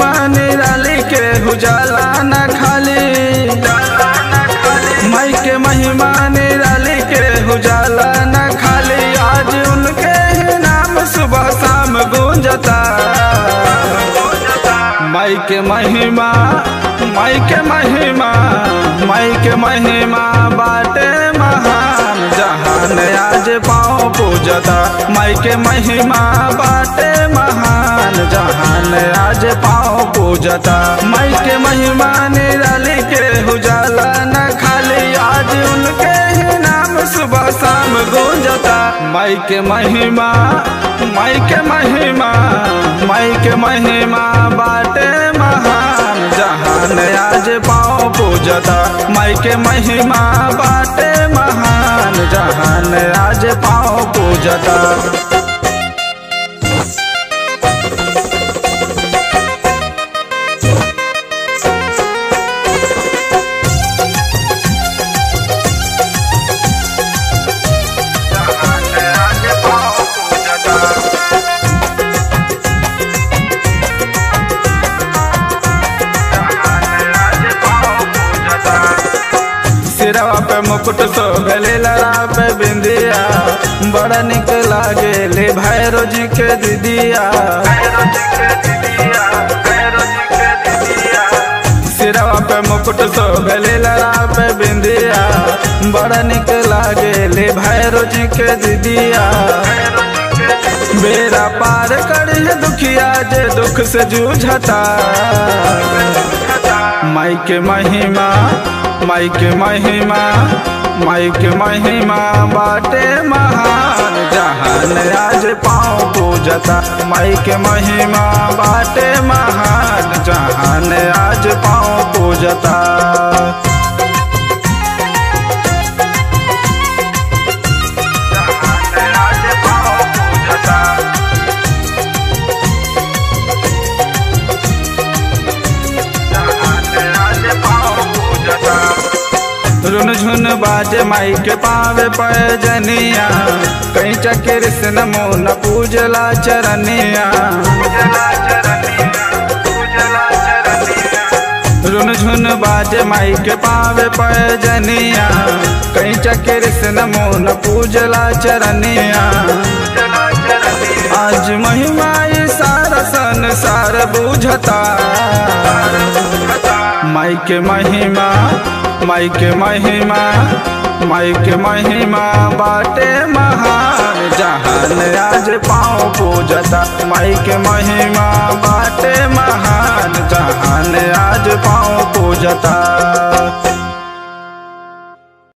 महिमा निराली के उजाला न खाली माई के महिमा निराली के उजाला न खाली आज उनके ही नाम सुबह शाम गूंजता माई के महिमा माई के महिमा माई के महिमा बाटे महान जहान आज पाँव पूजता माई के महिमा बाटे महान जहान आज पाँव पूजता माई के महिमा निराली के उजाला न खाली आज उनके ही नाम सुबह शाम गूंजता माई के महिमा माई के महिमा माई के महिमा बाटे महान जहान आज पाँव पूजता माई के महिमा बाटे महान जहान आज पाँव पूजता सिरवा पे मुकुट सोभले लड़ा पे बिंदिया बड़ा निक लागे ले भैरो जी के दीदिया सिरवा पे मुकुट सोभले लड़ा पे बिंदिया बड़ा निक लागे ले भैरो जी के दीदिया बेरा पार करिए दुखिया जे दुख से जूझता माई के महिमा माई के महिमा माई के महिमा बाटे महान जहान आज पाँव पूजता माई के महिमा बाटे महान जहान आज पाँव पूजता रुन झुन बाजे माई के पावे पैजनिया कहीं चक्र से नमो न पूजला चरनिया रुन झुन बाजे माई के पावे पैजनिया कहीं चक्र से नमो न पूजला चरनिया आज महिमा ये सारा संसार बूझता माई के महिमा माई के महिमा माई के महिमा बाटे महान जहान आज पाँव पूजता माई के महिमा बाटे महान जहान आज पाँव पूजता